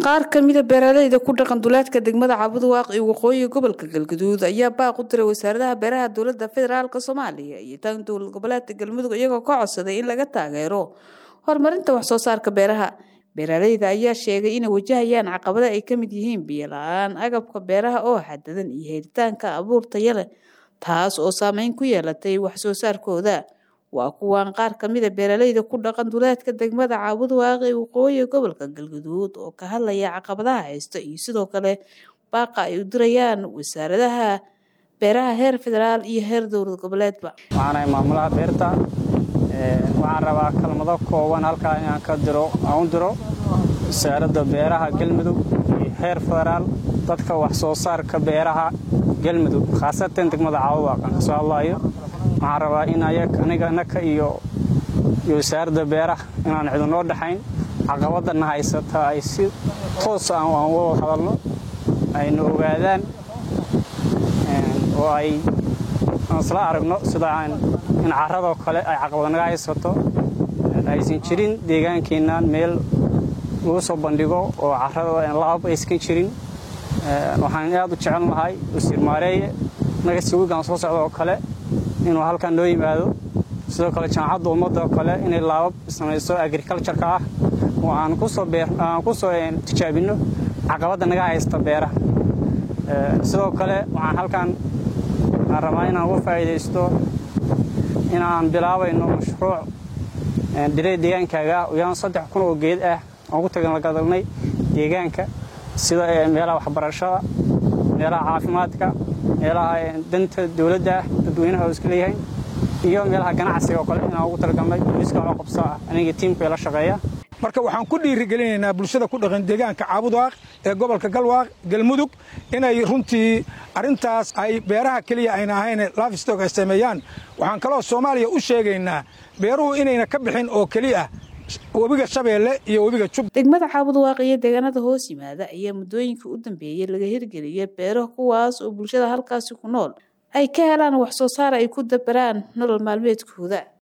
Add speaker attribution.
Speaker 1: qaar kamida beeraleyda ku dhaqan duleedka degmada cabudwaaq iyo waqooyiga gobolka galgaduud ayaa baaq u diray wasaaradaha beeraha dowlada federaalk soomaaliya iyo tan dowlad goboleedka galmudug iyagoo ka codsaday in laga taageero horumarinta waxsoo saarka beeraha beeraleyda ayaa sheegay inay wajahayaan caqabada ay kamid yihiin biyo la-aan agabka beeraha oo xadadan iyo helitaanka abuur taya leh taas oo saameyn ku yeelatay waxsoo saarkooda waa kuwaan qaar kamida beeraleyda ku dhaqan duleedka degmada caabudwaaq ee waqooyiga gobolka galgaduud oo ka hadlaya caqabadaha haysta iyo sidoo kale baaqa ay u dirayaan wasaaradaha beeraha heer federaal iyo heer dowlad goboleedba
Speaker 2: waxaanahay maamulaha beerta waxaan rabaa kalmado kooban halkaa inaan ka diro aan u diro wasaaradda beeraha galmudug iyo heer federaal dadka wax soo saarka beeraha galmudug khaasatan degmada caabudwaaq aan kasoo hadlaayo waxaan rabaa in aniga naka iyo wasaaradda beeraha inaan cidinoo dhexayn caqabadana haysata ay si toosa aan wada hadalno ayna ogaadaan oo ay isla aragno sida in caradoo kale ay caqabad naga haysato aysan jirin deegaankeennan meel lagu soo bandhigo oo carada laab aysan jirin waxaan aad u jecel lahay wasiir maareeye naga si wigaan soo socda oo kale inuu halkan noo yimaado sidoo kale jaamacadda ummadda oo kale inay laabab samayso agricultureka ah oo aan ku soo tijaabinno caqabadda naga haysta beeraha sidoo kale waxaan halkan aan rabaa inaan uga faa'iidaysto inaan bilaabayno mashruuc dhirey deegaankaaga ah uyaan saddex kun oo geed ah aan ku taganlagadalnay deegaanka sida meelaha waxbarashada meelaha caafimaadka meelaha danta dowladda ah dadweynaha oo iska leeyahay iyo meelaha ganacsiga oo kale inaan ugu talagalnay booliiska oo qabsa aniga tiimka la shaqeeya
Speaker 3: marka waxaan ku dhiirigelinaynaa bulshada ku dhaqan deegaanka caabudwaaq ee gobolka galwaaq galmudug inay runtii arrintaas ay beeraha keliya ayna ahayn lafstok ay sameeyaan waxaan kaloo soomaaliya u sheegaynaa beeruhu inayna ka bixin oo keliya webiga shabeelle iyo webiga jub
Speaker 1: degmada caabudwaaq iyo deegaanada hoos yimaada ayaa muddooyinka u dambeeyey laga hirgeliyay beero kuwaas oo bulshada halkaasi ku nool ay ka helaan wax soo saar ay ku dabaraan nolol maalmeedkooda